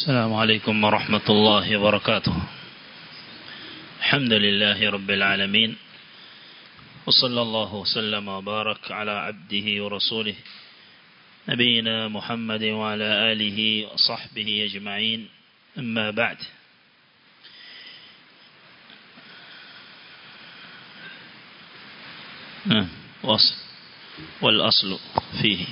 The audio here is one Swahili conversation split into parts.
السلام عليكم ورحمة الله وبركاته الحمد لله رب العالمين وصلى الله وسلم وبارك على عبده ورسوله نبينا محمد وعلى آله وصحبه أجمعين أما بعد وصل والأصل فيه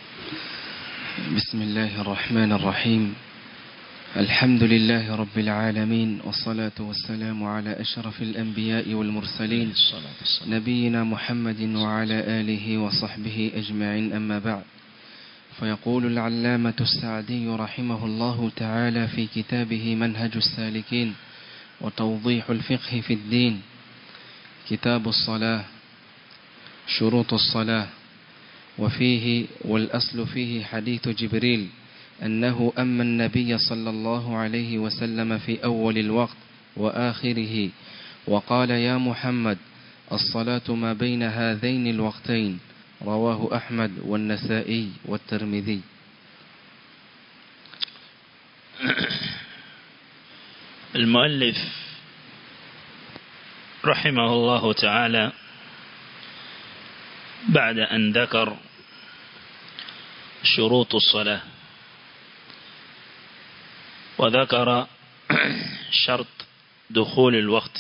بسم الله الرحمن الرحيم الحمد لله رب العالمين والصلاة والسلام على أشرف الأنبياء والمرسلين نبينا محمد وعلى آله وصحبه أجمعين أما بعد فيقول العلامة السعدي رحمه الله تعالى في كتابه منهج السالكين وتوضيح الفقه في الدين كتاب الصلاة شروط الصلاة وفيه والأصل فيه حديث جبريل أنه أما النبي صلى الله عليه وسلم في أول الوقت وآخره وقال يا محمد الصلاة ما بين هذين الوقتين رواه أحمد والنسائي والترمذي المؤلف رحمه الله تعالى بعد أن ذكر شروط الصلاة وذكر شرط دخول الوقت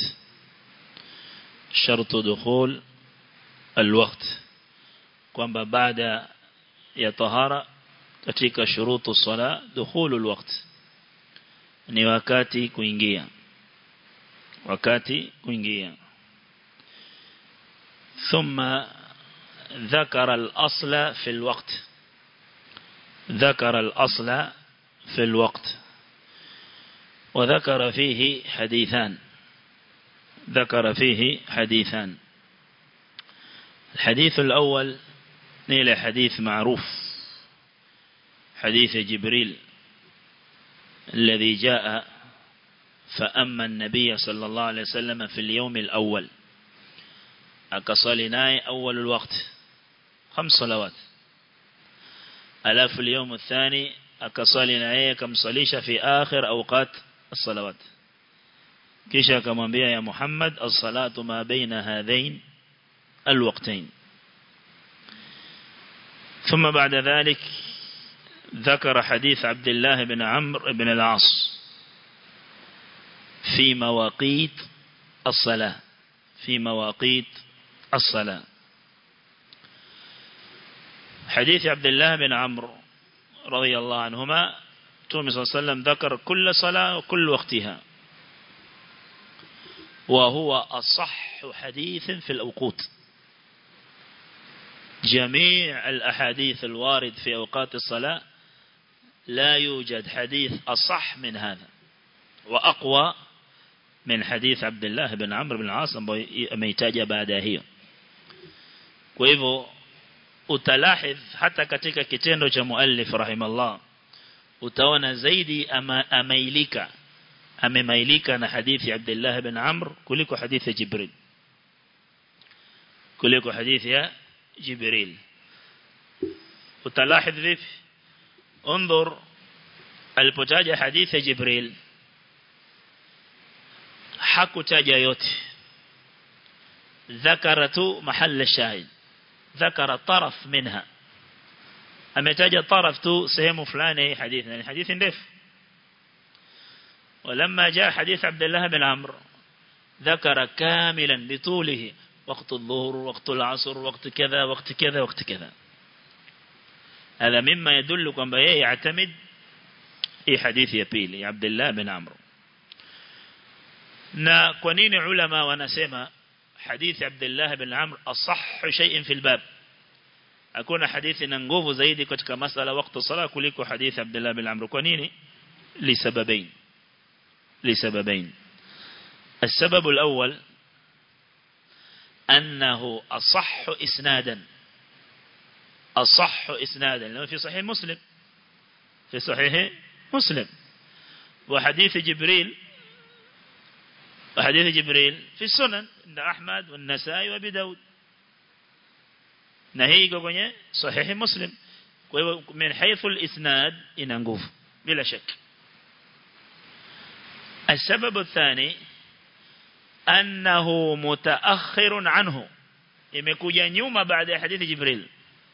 شرط دخول الوقت kwamba baada ya tahara katika shurutu sala dukhulu alwaqt ni wakati kuingia wakati kuingia thumma ذكر الأصل في الوقت ذكر الأصل في الوقت وذكر فيه حديثان ذكر فيه حديثان الحديث الأول نيل حديث معروف حديث جبريل الذي جاء فأما النبي صلى الله عليه وسلم في اليوم الأول أكصلناي أول الوقت خمس صلوات ألاف اليوم الثاني أكصلناي كم صليش في آخر أوقات الصلوات كيشا كما يا محمد الصلاة ما بين هذين الوقتين ثم بعد ذلك ذكر حديث عبد الله بن عمرو بن العاص في مواقيت الصلاة في مواقيت الصلاة حديث عبد الله بن عمرو رضي الله عنهما تومي صلى الله عليه وسلم ذكر كل صلاة وكل وقتها وهو أصح حديث في الأوقات جميع الأحاديث الوارد في أوقات الصلاة لا يوجد حديث أصح من هذا وأقوى من حديث عبد الله بن عمرو بن العاص ameitaja baada hiyo kwa hivyo utalahidh hata katika kitendo cha muallif rahimallah utaona zaidi ama amailika amemailika na hadithi Abdullah ibn Amr kuliko hadithi Jibril kuliko hadithi ya Jibril utalahidh vipi انظر alipotaja hadithi ya Jibril hakutaja yote ذكرت محل الشاهد ذكر طرف منها ametaja طرف tu sehemu fulani hadithi ni hadithi ndefu ولما جاء حديث عبد الله بن عمرو ذكر كاملا بطوله وقت الظهر وقت العصر وقت كذا وقت كذا وقت كذا هذا مما يدل kwamba yeye يعتمد hii hadithi ya pili ya Abdullah bin Amr na kwa nini ulama wanasema hadithi Abdullah bin Amr asah shay'in fil bab hakuna hadithi na nguvu zaidi katika masala wakati sala kuliko hadithi Abdullah bin Amr kwa nini lisababain lisababain السبب الأول أنه أصح إسنادا أصح إسنادا لأنه في صحيح مسلم في صحيح مسلم وحديث جبريل وحديث جبريل في السنن عند أحمد والنسائي وابي داود نهي kwenye صحيح مسلم kwa hivyo min haythu al-isnad ina nguvu bila shaka السبب الثاني أنه متأخر عنه imekuja nyuma baada ya hadithi Jibril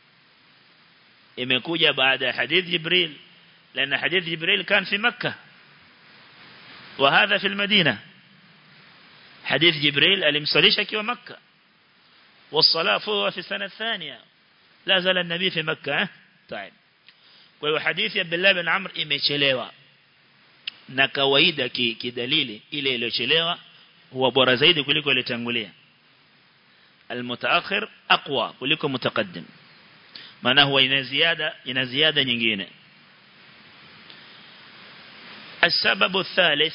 imekuja baada ya hadithi Jibril لأن حديث جبريل كان في مكة وهذا في المدينة حديث جبريل المصليش كيو مكة والصلاة فهو في السنة الثانية لا زال النبي في مكة طيب kwa حديث عبد الله بن عمرو imechelewa na kawaida kidalili ile iliyochelewa huwa bora zaidi kuliko ile tangulia المتأخر أقوى kuliko متقدم maana huwa ina ziada ina ziada nyingine السبب الثالث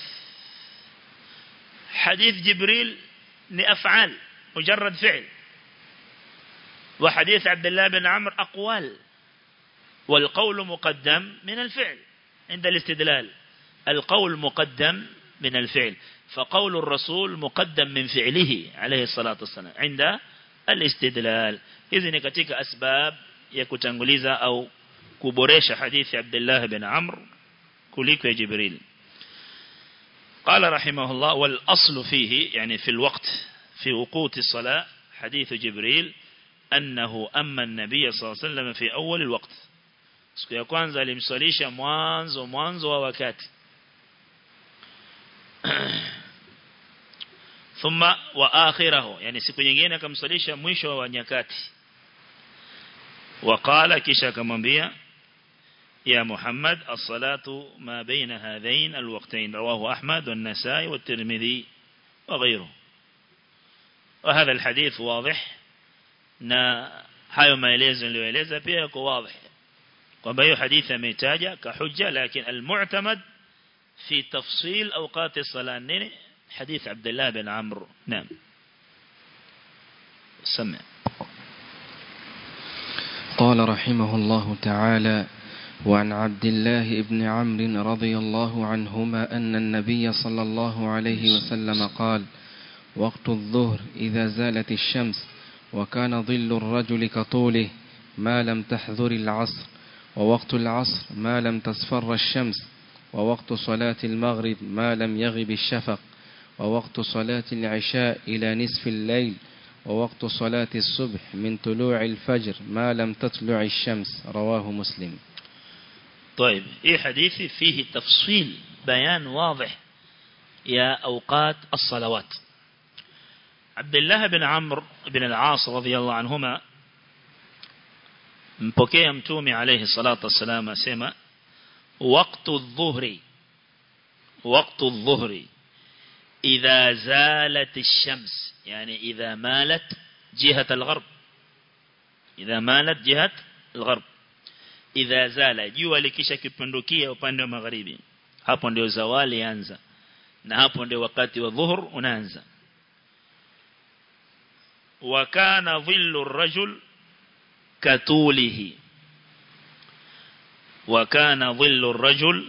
حديث جبريل لأفعال مجرد فعل وحديث عبد الله بن عمرو أقوال والقول مقدم من الفعل عند الاستدلال القول مقدم من الفعل فقول الرسول مقدم من فعله عليه الصلاة والسلام عند الاستدلال إذن كتك أسباب يكتنغليزا أو كبريش حديث عبد الله بن عمرو كليك جبريل قال رحمه الله والأصل فيه يعني في الوقت في وقوت الصلاة حديث جبريل أنه أما النبي صلى الله عليه وسلم في أول الوقت siku ya kwanza alimswalisha mwanzo mwanzo wa wakati thumma wa akhirahu yani siku nyingine akamswalisha mwisho wa nyakati وقال kisha akamwambia يا محمد الصلاة ما بين هذين الوقتين رواه أحمد والنسائي والترمذي وغيره وهذا الحديث واضح na hayo maelezo niliyoeleza pia yako wazi kwamba hiyo hadithi ametaja ka hujja lakini almu'tamad fi tafsil awqat as-salat nini hadith Abdullah bin Amr naam سمع قال رحمه الله تعالى وعن عبد الله بن عمرو رضي الله عنهما أن النبي صلى الله عليه وسلم قال وقت الظهر إذا زالت الشمس وكان ظل الرجل كطوله ما لم تحذر العصر ووقت العصر ما لم تصفر الشمس ووقت صلاة المغرب ما لم يغب الشفق ووقت صلاة العشاء إلى نصف الليل ووقت صلاة الصبح من طلوع الفجر ما لم تطلع الشمس رواه مسلم طيب إيه حديثي فيه تفصيل بيان واضح يا أوقات الصلوات عبد الله بن عمرو بن العاص رضي الله عنهما mpokea mtume alayhi salatu wassalam asema waqtu adh-dhuhri waqtu adh-dhuhri idha zalat ash-shams yani idha malat jihat al-gharb idha malat jihat al-gharb idha zala jua likisha kipindukia upande wa magharibi hapo ndio zawali anza na hapo ndio wakati wa dhuhur unaanza wa kana dhillu ar-rajul كطوله وكان ظل الرجل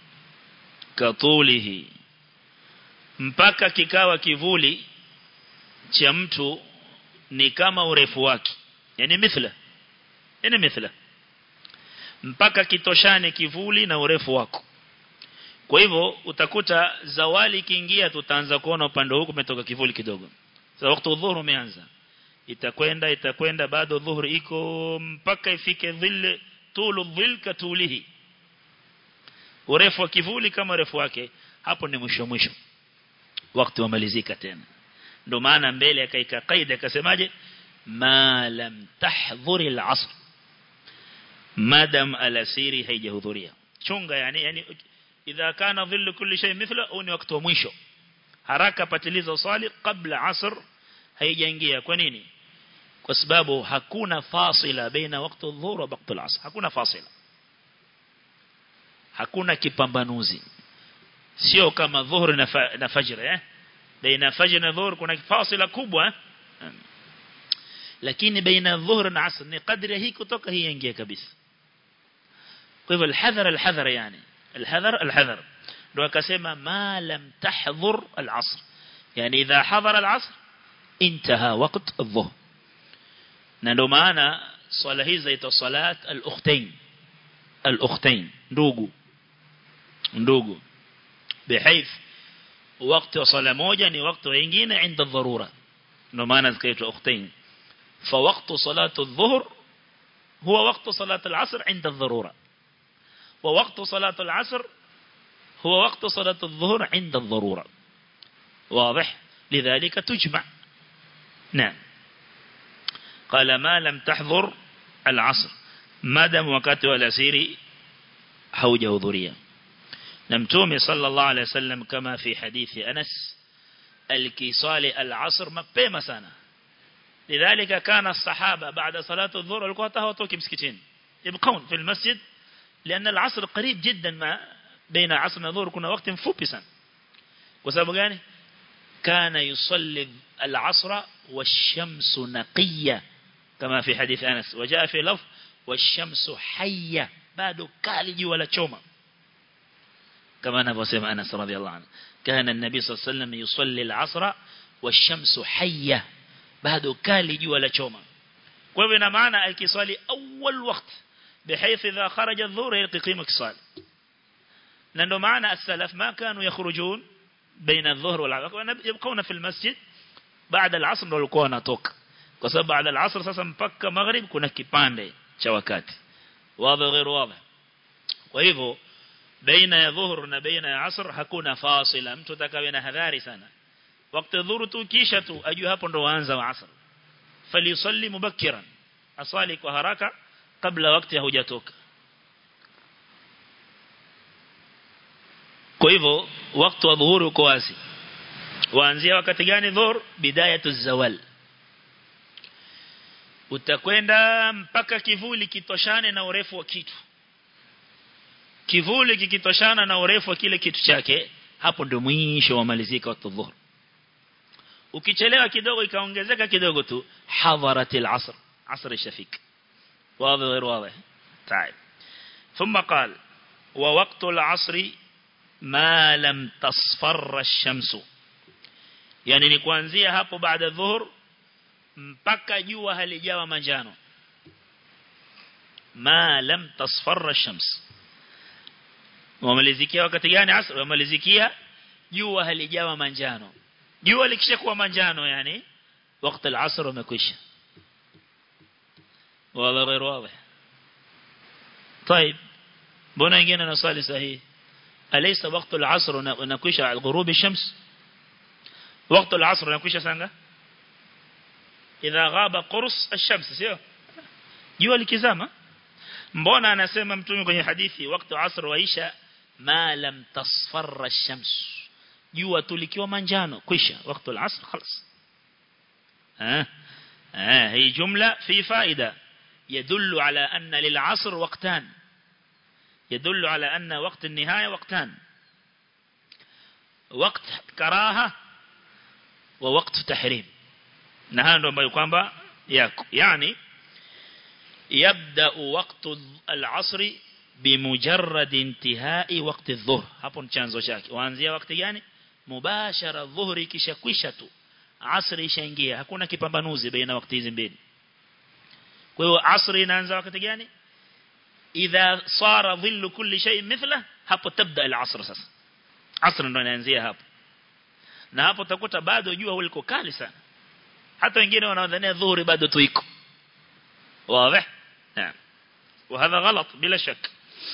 كطوله mpaka kikawa kivuli cha mtu ni kama urefu wake yani mithla yani mithla mpaka kitoshane kivuli na urefu wako kwa hivyo utakuta zawali kiingia tutaanza kuona upande huko umetoka kivuli kidogo sasa wakati udhuru umeanza itakwenda itakwenda bado dhuhuri iko mpaka ifike dhil tulu dhil katulihi urefu wa kivuli kama urefu wake hapo ni mwisho mwisho wakati wamalizika tena ndio maana mbele akaika kaida akasemaje ma lam tahdhuri al-asr madam alasiri haijahudhuria chunga yani yani idha kana dhillu kulli shay mithla au ni wakati wa mwisho haraka patiliza usali kabla asr haijaingia kwa nini kwa sababu hakuna fasila baina wakati dhuhur wa wakati al-asr hakuna fasila hakuna kipambanuzi sio kama dhuhur na, fa, na fajr eh baina fajr na dhuhur kuna fasila kubwa eh? lakini baina dhuhur na asr ni kadri hii kutoka hii ingia kabisa kwa hivyo alhadhar alhadhar yani alhadhar alhadhar ndio akasema ma lam tahdhur al-asr yani idha hadhara al-asr انتهى وقت الظهر na ndio maana swala hizi zaitwa salat al-ukhtain al-ukhtain ndugu ndugu بحيث wakati wa sala moja ni wakati wengine inda dharura ndio maana zikaitwa ukhtain fa waqtu salatu adh-dhuhr huwa waqtu salatu al-'asr inda ad-dharura wa waqtu salatu al-'asr huwa waqtu salatu adh-dhuhr inda ad-dharura واضح لذلك تجمع نعم قال ما لم تحضر العصر ما دام وقت والأسير حوجه ذريا نمتومي صلى الله عليه وسلم كما في حديث أنس الكيصال العصر مبيما سنة لذلك كان الصحابة بعد صلاة الظهر والقوة تهوتوك مسكتين يبقون في المسجد لأن العصر قريب جدا ما بين عصر الظهر كنا وقت مفوبي سنة وسبب يعني كان يصلي العصر والشمس نقية كما في حديث أنس وجاء في لفظ والشمس حية بعد كالج ولا تشوما كما نفسم أنس رضي الله عنه كان النبي صلى الله عليه وسلم يصلي العصر والشمس حية بعد كالج ولا تشوما وبنا معنى الكصال أول وقت بحيث إذا خرج الظهر يلقي قيمة كصال لأنه معنى السلف ما كانوا يخرجون بين الظهر والعصر يبقون في المسجد بعد العصر walikuwa wanatoka kwa sababu baada ya asr sasa mpaka maghrib kuna kipande cha wakati wazi غير واضح kwa hivyo baina ya dhuhur na baina ya asr hakuna fasila mtu atakawe na hadhari sana wakati dhuhur tu kisha tu ajue hapo ndo waanza wa asr falisalli mubakkiran asali kwa haraka kabla wakati hujatoka kwa hivyo wakati wa dhuhuri uko wazi waanzia wakati gani dhuhur bidayatu zawal utakwenda mpaka kivuli kitoshane na urefu wa kitu kivuli kikitoshana na urefu wa kile kitu chake hapo ndio mwisho wa malizika wa dhuhur ukichelewa kidogo ikaongezeka kidogo tu hadharatil asr asr ishafik واضح غير واضح طيب ثم قال ووقت العصر ما لم تصفر الشمس yani ni kuanzia hapo baada dhuhur mpaka jua halijawa manjano ma lam tasfarra shams wamalizikia wakati gani asr wamalizikia jua halijawa manjano jua likishakuwa manjano yani wakati al-asr umekwisha wala غير واضح طيب mbona wengine nasali sahihi أليس وقت العصر نكوش على غروب الشمس وقت العصر نكوش سانغا إذا غاب قرص الشمس سيو jua likizama mbona anasema mtume kwenye hadithi wakati asr waisha ma lam tasfarra ash-shams jua tulikiwa manjano kwisha wakati al-asr خلاص ها ها هي جمله في فائده يدل على ان للعصر وقتان يدل على أن وقت النهاية وقتان وقت كراهة ووقت تحريم نهاية نوما يقام يعني يبدأ وقت العصر بمجرد انتهاء وقت الظهر hapo chanzo chake waanzia wakati gani mubashara dhuhri kisha kwisha tu asri ishaingia hakuna kipambanuzi baina wakati hizi mbili kwa hiyo asri inaanza wakati gani إذا صار ظل كل شيء مثله hapo تبدأ العصر sasa asr ndo inaanzia hapo na hapo utakuta bado jua liko kali sana hata wengine wanaodhania dhuhuri bado tu iko wazi naam وهذا غلط bila shak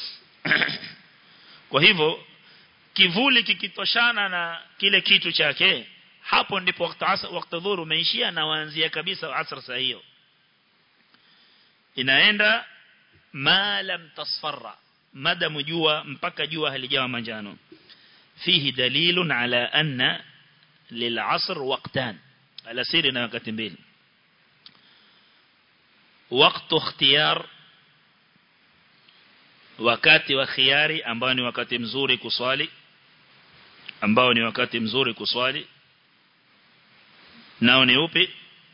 kwa hivyo kivuli kikitoshana na kile kitu chake hapo ndipo wakati asr wakati dhuhuri umeishia na waanzia kabisa asr saa hiyo inaenda ma lam tasfarra madamu jua mpaka jua halijawa manjano fihi dalilun ala anna lil'asr waqtan ala siri na wakati mbili wakati ikhtiyar wakati wa khiyari ambao ni wakati mzuri kuswali ambao ni wakati mzuri kuswali nao ni upi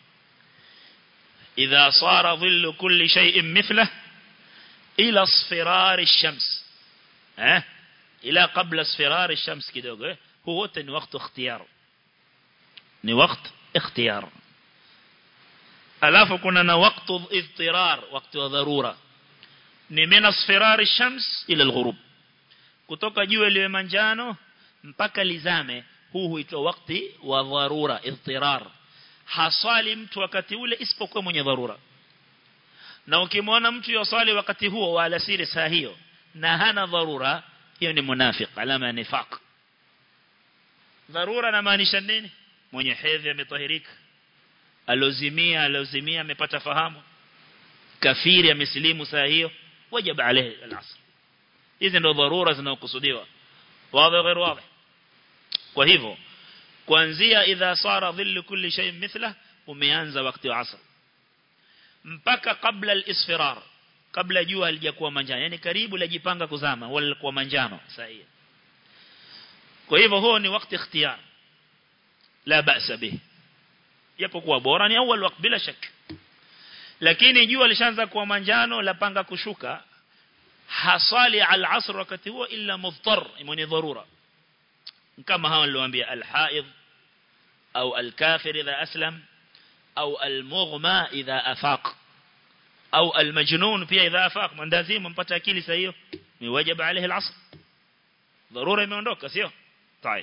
idha sara dhillu kulli shay'in mithlahu إلى اصفرار الشمس ها إلى قبل اصفرار الشمس كده هو تن وقت اختيار ni وقت اختيار alafu kuna na وقت اضطرار وقت dharura ni min asfirar ash-shams ila al-ghurub kutoka jua liwe manjano mpaka lizame huu huitwa wakati wa dharura idtirar haswali mtu wakati ule isipokuwa mwenye dharura na ukimwona mtu yoswali wakati huo wa alasiri saa hiyo na hana dharura hiyo ni munafiq alama ya nifaq dharura na maanisha nini mwenye hedhi ametahirika alozimia alozimia amepata fahamu kafiri amesilimu saa hiyo wajib alayhi al-asr hizi ndio dharura zinazokusudiwa wazi غير wazi kwa hivyo kuanzia idha sara dhillu kulli shay mithla umeanza wakati wa asr mpaka kabla al-isfirar kabla jua halijakuwa manjano yani karibu lajipanga kuzama wala kwa manjano sahihi kwa hivyo huo ni wakati ikhtiyar la ba'sa bih japokuwa bora ni awal wakati bila shaka lakini jua lishaanza kuwa manjano la panga kushuka hasali al-asr wakati huo illa mudhtar mwenye dharura kama hawa niliwaambia al-haid au al-kafir idha aslam au al-mughma idha afaq au al-majnun pia idha afaq mandazimu mpata akili saa hiyo ni wajib alayhi al-asr dharura imeondoka sio طيب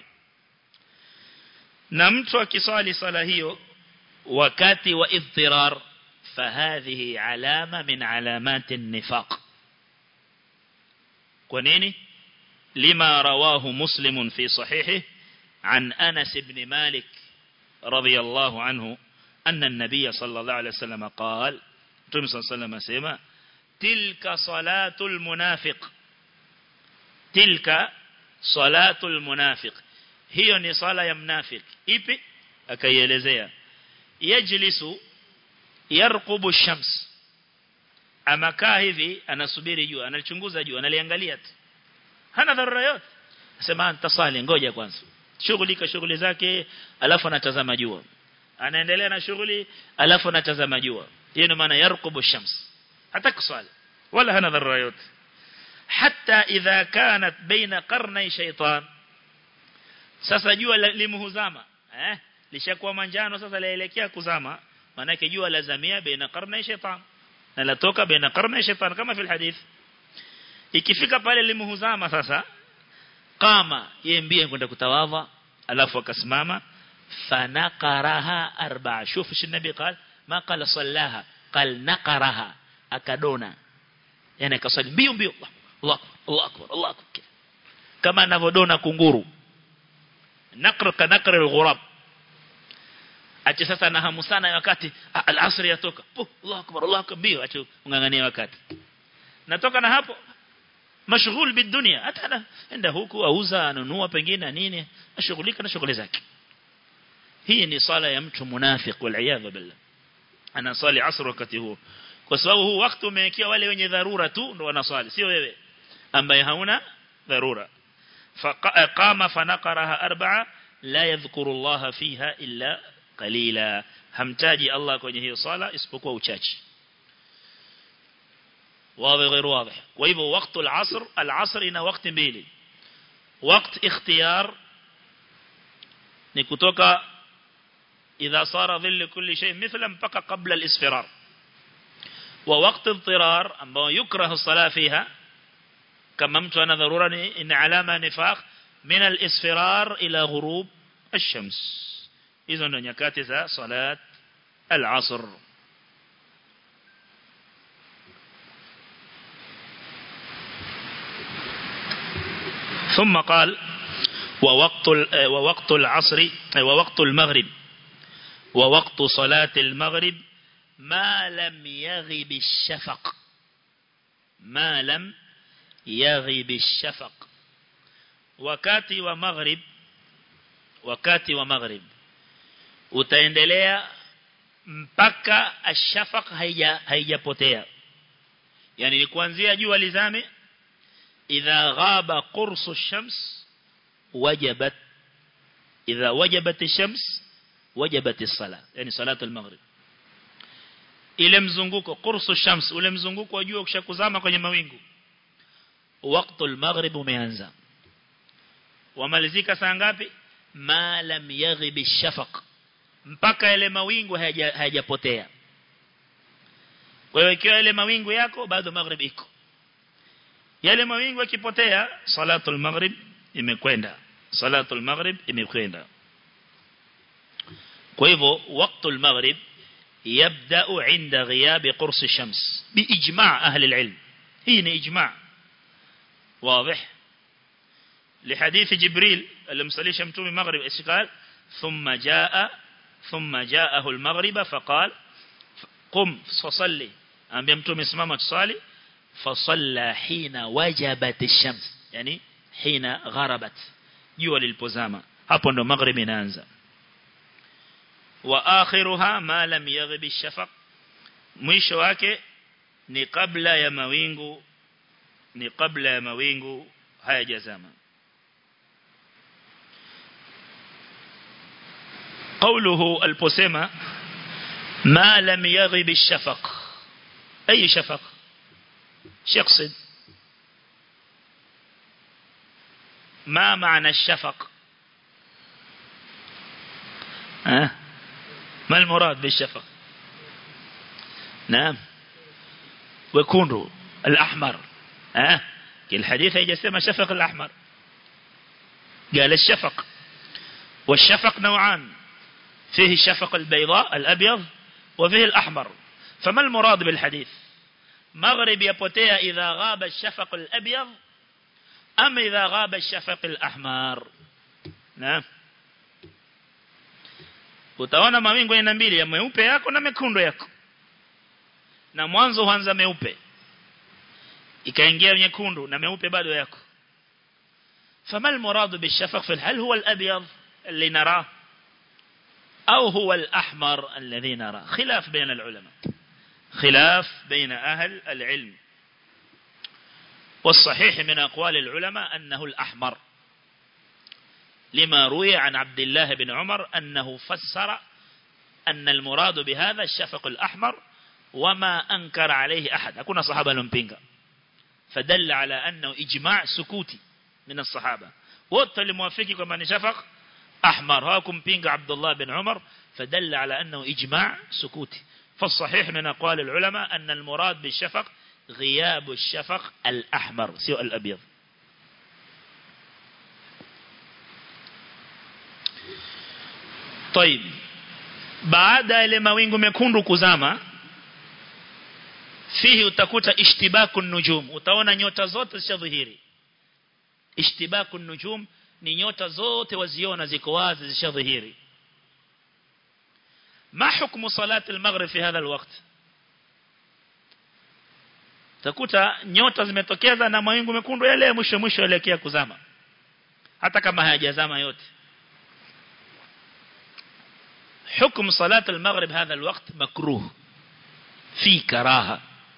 na mtu akisali sala hiyo wakati wa idtirar فهذه علامة من علامات النفاق ونيني لما رواه مسلم في صحيحه عن أنس بن مالك رضي الله عنه أن النبي صلى الله عليه وسلم قال تم صلى الله عليه وسلم سيما تلك صلاة المنافق تلك صلاة المنافق هي نصالة يمنافق إيبي أكيلزيا يجلس yarqubu shams amakaa hivi anasubiri jua analichunguza jua analiangalia tu hana dharura yote sema nitasali ngoja kwanza shughulika shughuli zake alafu anatazama jua anaendelea na shughuli alafu anatazama jua hiyo ndio maana yarqubu shams hata kusali wala hana dharura yote hatta idha kanat baina qarnay shaytan sasa jua limhuzama eh lishakuwa manjano sasa laelekea kuzama manake jua lazamia baina qarna shaitan na latoka baina qarna shaitan kama fil hadith ikifika pale limhuzama sasa kama yeye mbie kwenda kutawadha alafu akasimama fanaqaraha arba'a shuf shi nabi قال ما قال صلاها قال نقرها akadona yani akasali mbio mbio Allah Allah akbar Allah akbar kama anavodona kunguru naqra ka naqra al-ghurab ache sasa na hamu sana wakati al-asr yatoka oh, Allah akbar Allah akbar bio ache ungangania wakati natoka na hapo mashghul bidunia hata enda huku auza anunua pengine nini ashughulika na shughuli zake hii ni sala ya mtu munafiq wal iyad billah ana sali asr wakati huo kwa sababu huu wakati umewekia wale wenye dharura tu ndo wanaswali sio wewe ambaye hauna dharura faqama fanaqaraha arba'a la yadhkuru Allah fiha illa qalila hamtaji Allah kwenye hiyo sala isipokuwa uchache واضح غير واضح وهو وقت العصر العصر ina wakati mbili وقت اختيار ni kutoka idha sara dhill kulli shay mithla mpaka qabla al-isfirar wa waqt al-tirar ambao yukrahu salah fiha kama mtu ana dharura ni alama nifaq min al-isfirar ila ghurub ash-shams hizo ndo nyakati za salat al-asr ثم قال ووقت ووقت العصر ووقت المغرب ووقت صلاة المغرب ما لم يغب الشفق ما لم يغب الشفق wakati wa maghrib wakati wa maghrib utaendelea mpaka ashafaq haija haijapotea yani ni kuanzia jua lizame idha ghaba qursu ash-shams wajabat idha wajabat ash-shams wajabat as-salah yani salatu al-maghrib ile mzunguko qursu ash-shams ule mzunguko wa jua ukishakuzama kwenye mawingu wakati al-maghrib umeanza wamalizika saa ngapi ma lam yaghib ash-shafaq mpaka ile mawingu hayajapotea kwa hiyo ikiwa ile mawingu yako bado maghrib iko yale mawingu yakipotea salatul maghrib imekwenda salatu al-maghrib imekwenda kwa hivyo wakati al-maghrib يبدأ عند غياب قرص الشمس بإجماع أهل العلم هنا إجماع واضح لحديث جبريل المصلي شمتومي مغرب إيش قال ثم جاء ثم جاءه المغرب فقال قم فصلي أم يمتومي اسمامة تصالي فصلى حين وجبت الشمس يعني حين غربت جوا للبزامة hapo ndo maghrib inaanza wa akhiruha ma lam yaghib ash-shafaq mwisho wake ni kabla ya mawingu ni kabla ya mawingu hayajazama قوله البسمة ما لم يغب الشفق أي شفق يقصد ما معنى الشفق أه؟ ما المراد بالشفق نعم ويكون الأحمر أه؟ الحديث يجسم شفق الأحمر قال الشفق والشفق نوعان فيه الشفق البيضاء الأبيض وفيه الأحمر فما المراد بالحديث مغرب يبوتيا إذا غاب الشفق الأبيض أم إذا غاب الشفق الأحمر نعم utaona mawingu aina mbili ya meupe yako na mekundu yako na mwanzo huanza meupe ikaingia nyekundu na meupe bado yako فما المراد بالشفق في هل هو الأبيض اللي نراه أو هو الأحمر الذي نراه خلاف بين العلماء خلاف بين أهل العلم والصحيح من أقوال العلماء أنه الأحمر لما روي عن عبد الله بن عمر أنه فسر أن المراد بهذا الشفق الأحمر وما أنكر عليه أحد أكون صحابة لنبينغا فدل على أنه إجماع سكوتي من الصحابة وقت الموافقي كما شفق أحمر هاكم بينغ عبد الله بن عمر فدل على أنه إجماع سكوتي فالصحيح من أقوال العلماء أن المراد بالشفق غياب الشفق الأحمر سوء الأبيض طيب baada ile mawingu mekundu kuzama fihi utakuta ishtibaku nujum utaona nyota zote zishadhihiri ishtibaku nujum ni nyota zote waziona ziko wazi zishadhihiri ما حكم صلاة المغرب في هذا الوقت takuta nyota zimetokeza na mawingu mekundu yale mwisho mwisho elekea kuzama hata kama hayajazama yote حكم صلاة المغرب هذا الوقت مكروه في كراهة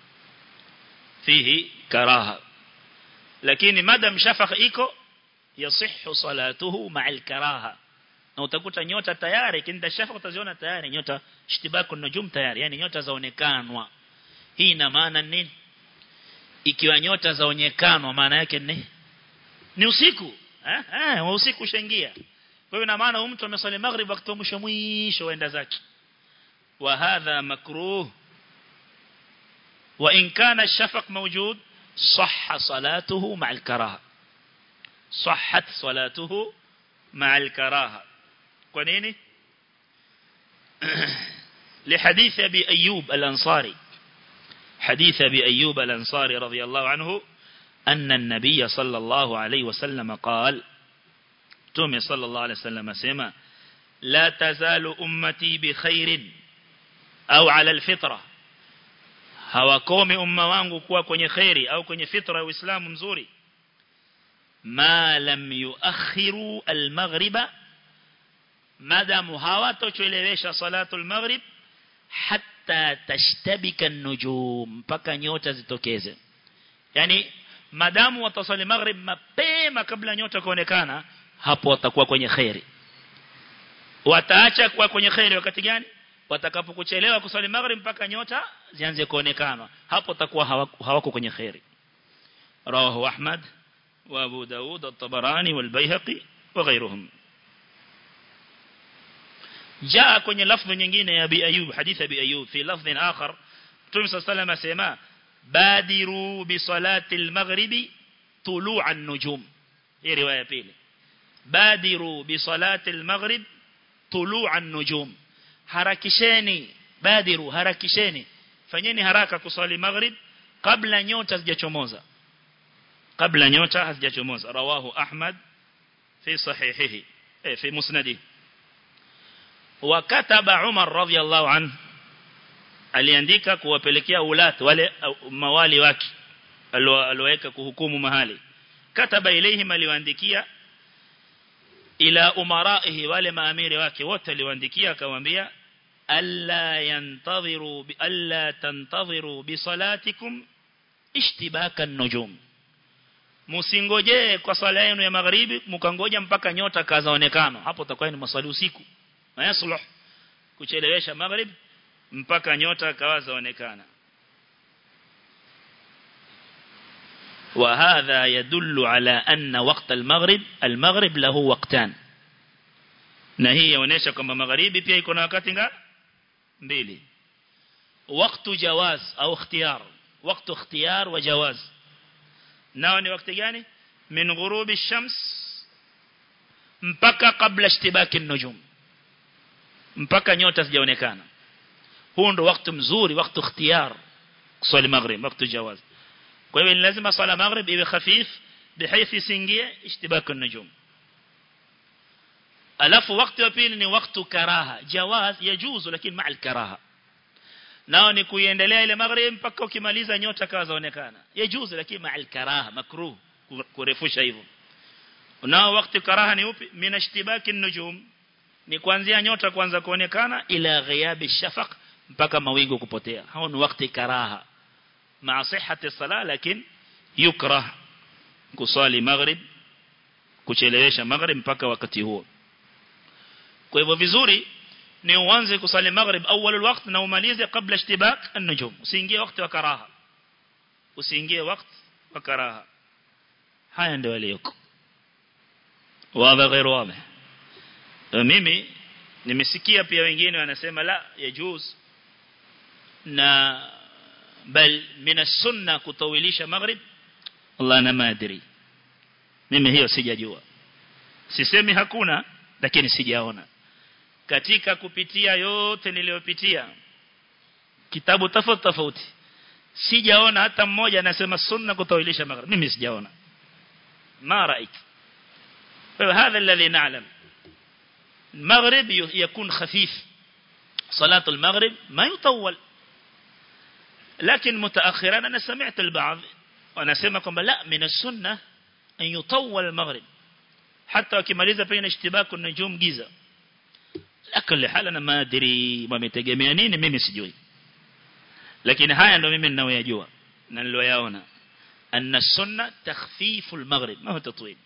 فيه كراهة لكن مدام شفق إيكو يصح صلاته مع الكراهة na utakuta nyota tayari kinda shafa utaziona tayari nyota ishtibaku nujum tayari yani nyota zaonekanwa hii ina maana nini ikiwa nyota zaonekanwa maana yake ni ni usiku eh eh usiku ushaingia kwa hiyo ina maana mtu amesali maghrib wakati mwisho mwisho waenda zake wa hadha makruh wa in kana ash-shafaq mawjud صح صلاته مع الكراهه صحت صلاته مع الكراهه kwa nini لحديث ابي ايوب الانصاري حديث ابي ايوب الانصاري رضي الله عنه ان النبي صلى الله عليه وسلم قال تومي صلى الله عليه وسلم سما لا تزال امتي بخير au ala alfitra hawakomi umma wangu kuwa kwenye khairi au kwenye fitra ya Uislamu mzuri ma lam yuakhiru almaghriba madamu hawatochelewesha salatu almaghrib hatta tashtabika an-nujum mpaka nyota zitokeze yani madamu watasali maghrib mapema kabla nyota kuonekana hapo watakuwa kwenye khairi wataacha kuwa kwenye khairi wakati gani watakapokuchelewa kusali maghrib mpaka nyota zianze kuonekana hapo takuwa hawako kwenye khairi rawahu ahmad wa abu daud at-tabarani wal bayhaqi wa ghayruhum jaa kwenye lafzi nyingine ya bi ayub hadith abi ayub fi lafzi akhar Mtume صلى الله عليه وسلم badiru bi salati al-maghribi tulu'a an-nujum hii riwaya pili badiru bi salati al-maghrib tulu'an nujum harakisheni badiru harakisheni fanyeni haraka kusali maghrib kabla nyota hazijachomoza kabla nyota hazijachomoza rawahu ahmad fi sahihihi eh, fi musnadihi wakataba Umar radhiallahu anhu aliandika kuwapelekea ulat wale mawali wake alioweka kuhukumu mahali kataba ilaihim aliwaandikia ila umaraihi wale maamiri wake wote aliwaandikia akamwambia alla yantadhiru bi alla tantadhiru bi salatikum ishtibaka an-nujum musingojee kwa swala yenu ya magharibi mkangoja mpaka nyota kazaonekana hapo utakuwa ni maswali usiku mayasluh kuchelewesha maghrib mpaka nyota kawazaonekana وهذا يدل على أن وقت المغرب المغرب له وقتان na hii yaonesha kwamba magharibi pia iko na wakati nga mbili wakati jawaz au ikhtiyar wakati ikhtiyar wa jawaz nao ni wakati gani min ghurubi ash-shams mpaka kabla ishtibaki an-nujum mpaka nyota zijaonekana huu ndo wakati mzuri wakati ikhtiyar kusali maghrib wakati jawaz kwa hivyo ni lazima sala maghrib iwe khafif بحيث isingie ishtibaki an-nujum alafu wakati wa pili ni wakati karaha jawaz yajuzu lakini ma'a al-karaha nao ni kuiendelea ile maghrib mpaka ukimaliza nyota kawa zaonekana yajuzu lakini ma'a al-karaha makruh kurefusha hivyo nao wakati karaha ni upi mina ishtibaki an-nujum ni kuanzia nyota kuanza kuonekana ila ghiyabi shafaq mpaka mawingu kupotea hao ni wakati karaha ma'a sihhati sala lakini yukrah kusali maghrib kuchelewesha maghrib mpaka wakati huo kwa hivyo vizuri ni uanze kusali maghrib awwalul waqt na umalize kabla ishtibak an-nujum usiingie wakati wa karaha usiingie wakati wa karaha haya ndio yaliyoko wazi غير واضح mimi nimesikia pia wengine wanasema la yajuz na bal min as-sunna kutawilisha maghrib Allah na madri mimi hiyo sijajua sisemi hakuna lakini sijaona katika kupitia yote niliyopitia kitabu tofauti tofauti sijaona hata mmoja anasema sunna kutawilisha maghrib mimi sijaona ma raik هذا الذي نعلم المغرب يكون خفيف صلاة المغرب ما يطول لكن متأخرا أنا سمعت البعض وأنا سمعكم لا من السنة أن يطول المغرب حتى wakimaliza pengine ishtibaku nujum giza lakini hali na madri wametegemea nini mimi sijui lakini haya ndo mimi ninayoyajua na niloyaona anna sunna takhfifu al-maghrib ma huwa tatwil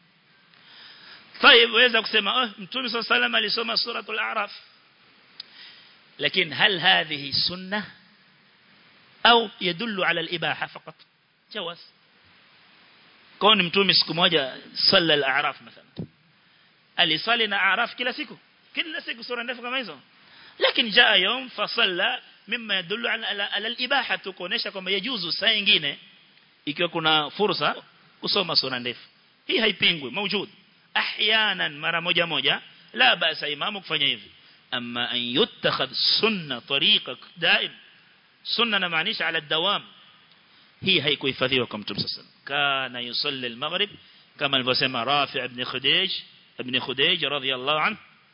طيب waweza kusema oh mtume صلى الله عليه وسلم alisoma suratul a'raf lakini hal hadhihi sunnah au yadullu ala al-ibaha faqat jawaz كون mtume siku moja salla al-a'raf mathalan alisali na a'raf kila siku kila siku sura ndefu kama hizo lakini jaa yom fasalla mimma yadullu ala al-ibaha tukonesha kwamba yajuzu saa nyingine ikiwa kuna fursa kusoma sura ndefu hii haipingwi موجود احيانا mara moja moja la basa imamu kufanya hivi amma an yutakhadh sunna tariqa daim sunna namaanisha ala dawam hii haikuhifadhiwa kwa mtume sasa kana yusalli al-maghrib kama alivyosema Rafi' ibn Khudayj ibn Khudayj radiyallahu anhu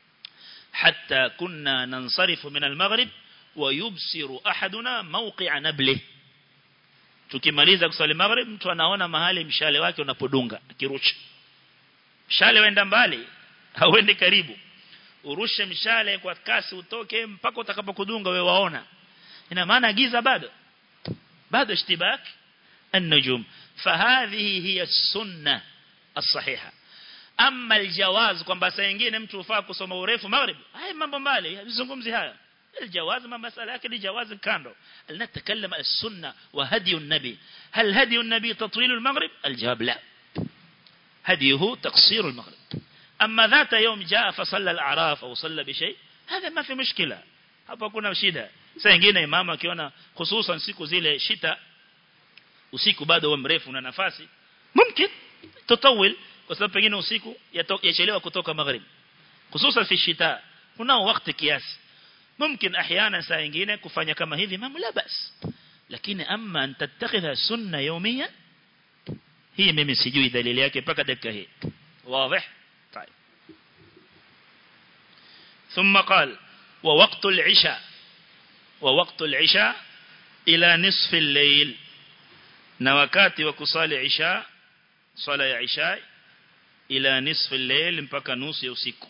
hatta kunna nansarifu min al-maghrib wa yubsiru ahaduna mawqi'a nablihi tukimaliza kusali maghrib mtu anaona mahali mshale wake unapodunga akirusha mshale wenda mbali hauendi karibu urushe mshale kwa kasi utoke mpaka utakapokudunga wewe waona ina maana giza bado bado ishtibak النجوم فهذه هي السنة الصحيحة أما الجواز kwamba saa nyingine mtu ufaa kusoma urefu maghrib haya mambo mbali bizungumzi haya الجواز ما مسألة لكن جواز كانوا نتكلم السنة وهدي النبي هل هدي النبي تطويل المغرب الجواب لا هديه تقصير المغرب أما ذات يوم جاء فصلى الأعراف أو صلى بشيء هذا ما في مشكلة hapa kuna shida saa nyingine imama akiona hususan siku zile shita usiku bado wa mrefu na nafasi mumkin tutawil kwa sababu pengine usiku yachelewa kutoka maghrib hususan fi shita kuna wakati kiasi mumkin احيانا saa nyingine kufanya kama hivi mambo la bas lakini amma an tattakhidha sunna yawmiyan hii mimi sijui dalili yake mpaka dakika hii wazi طيب ثم قال ووقت العشاء ووقت العشاء إلى نصف الليل na wakati wa kusali isha swala ya isha ila nisfu al-layl mpaka nusu ya usiku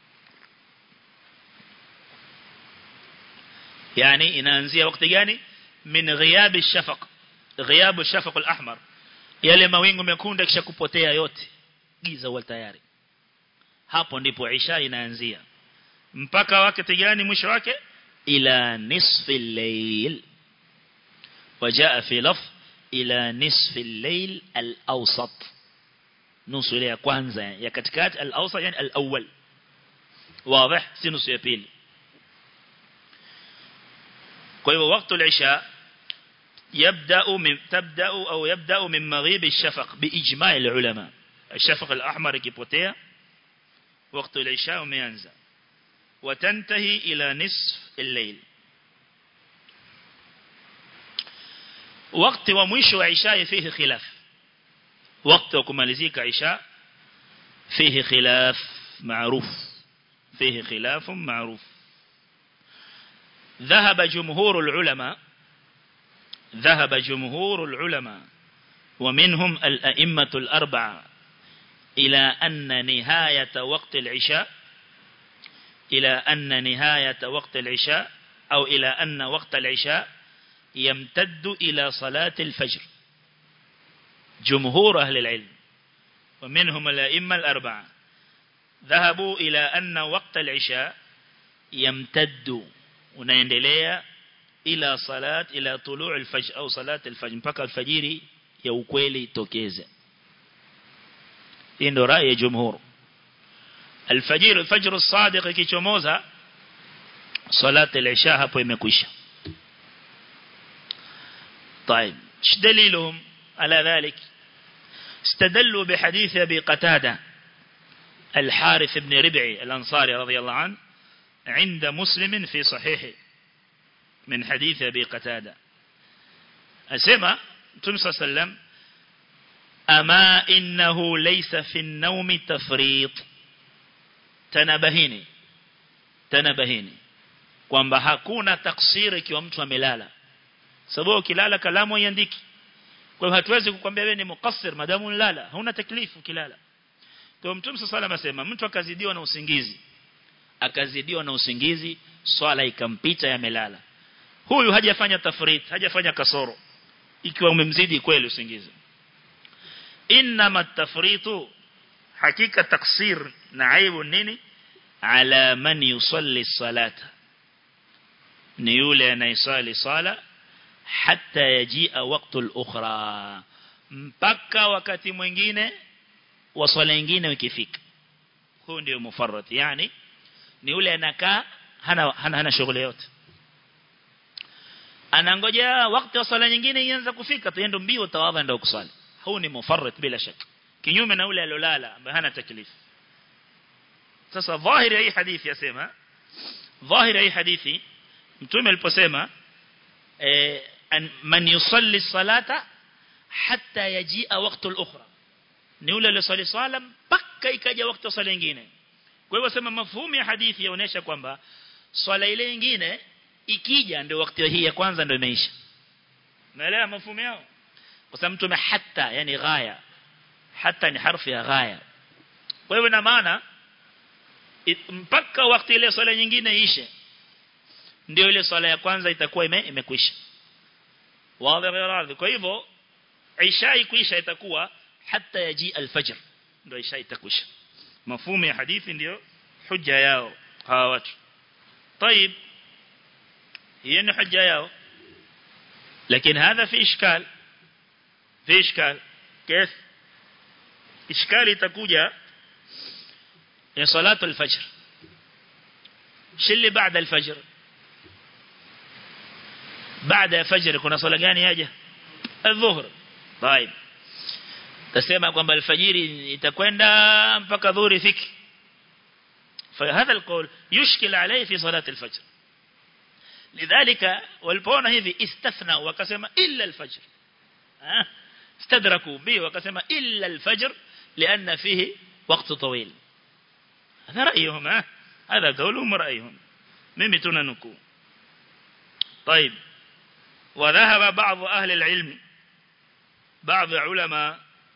yani inaanzia wakati gani min ghiyab ash-shafaq ghiyab ash-shafaq al-ahmar yale mawingu mekundu kisha kupotea yote giza huwa tayari hapo ndipo isha inaanzia mpaka wakati gani mwisho wake ila nisfi al-layl وجاء في لفظ إلى نصف الليل الأوسط نصف الليل كwanza يا katikati الأوسط يعني الأول واضح si nusu ya pili kwa hivyo wakati العشاء يبدأ من تبدأ أو يبدأ من مغيب الشفق بإجماع العلماء الشفق الأحمر كيبوتيا وقت العشاء umeanza وتنتهي إلى نصف الليل wakati wa mwisho wa isha fihi khilaf wakati wa kumalizika isha fihi khilaf معروف فيه خلاف معروف ذهب جمهور العلماء ذهب جمهور العلماء ومنهم الأئمة الأربعة إلى أن نهاية وقت العشاء إلى أن نهاية وقت العشاء أو إلى أن وقت العشاء يمتد إلى صلاة الفجر جمهور أهل العلم ومنهم الأئمة الأربعة ذهبوا إلى أن وقت العشاء يمتد unaendelea ila salat ila tuluu al-fajr au salat al-fajr mpaka alfajiri ya ukweli itokeze hii ndio rai ya jumhur alfajir alfajr as-sadiq ikichomoza salat al-isha hapo imekwisha طيب ايش دليلهم على ذلك استدلوا بحديث ابي قتاده الحارث بن ربعي الانصاري رضي الله عنه عند مسلم في صحيحه من حديث أبي قتادة أسمى تنسى سلم أما إنه ليس في النوم تفريط تنبهيني تنبهيني kwamba hakuna taksiri ikiwa mtu amelala sababu ukilala kalamu iandiki kwa hiyo hatuwezi kukwambia wewe ni mukassir madamu unalala hauna taklifu kilala kwa mtume sallallahu alayhi wasallam mtu akazidiwa na usingizi akazidiwa na usingizi swala ikampita yamelala huyu hajafanya tafrit hajafanya kasoro ikiwa umemzidi kweli usingizi inma tafritu hakika taksir na aibu nini ala man yusalli salata ni yule anayesali sala hatta yajia wakati al-ukhra mpaka wakati mwingine wa swala nyingine ukifika huyo ndio mufarrat yani ni yule anakaa hana hana, hana shughuli yote anangojea wakati wa swala nyingine ianze kufika tuende mbio tawadha ndio kusali huu ni mufarrat bila shaka kinyume na yule alolala ambaye hana taklifu sasa dhahiri hii hadithi yasema dhahiri hii hadithi mtume aliposema eh, man yusalli salata hatta yajia wakati al-ukhra ni yule aliyosali swala mpaka ikaja wakati wa swala nyingine kwa hivyo sema mafhumu ya hadithi yaonesha kwamba swala ile nyingine ikija ndio wakati hii ya kwanza ndio imeisha. Naelewa mafhumu yao? Kwa sababu mtume hatta yani ghaya. Hatta ni harfu ya ghaya. Kwa hivyo na maana mpaka wakati ile swala nyingine ishe ndio ile swala ya kwanza itakuwa ime, imekwisha. Wazi Kwa hivyo Isha ikwisha itakuwa hatta yaji al-fajr ndio Isha itakwisha. مفهوم يا حديث ndio hujja yao hawa watu طيب هي ni hujja yao lakini هذا في اشكال في اشكال كيف اشكال itakuja ya salatu al-fajr shilli baada al-fajr baada ya fajr kuna swala gani yaja الظهر طيب tasema kwamba alfajiri itakwenda mpaka dhuhuri fiki فهذا القول يشكل عليه في صلاة الفجر لذلك والبونا هذي استثنى وكسم إلا الفجر ها استدركوا به وكسم إلا الفجر لأن فيه وقت طويل هذا رأيهم ها هذا قولهم رأيهم مما تننكو طيب وذهب بعض أهل العلم بعض علماء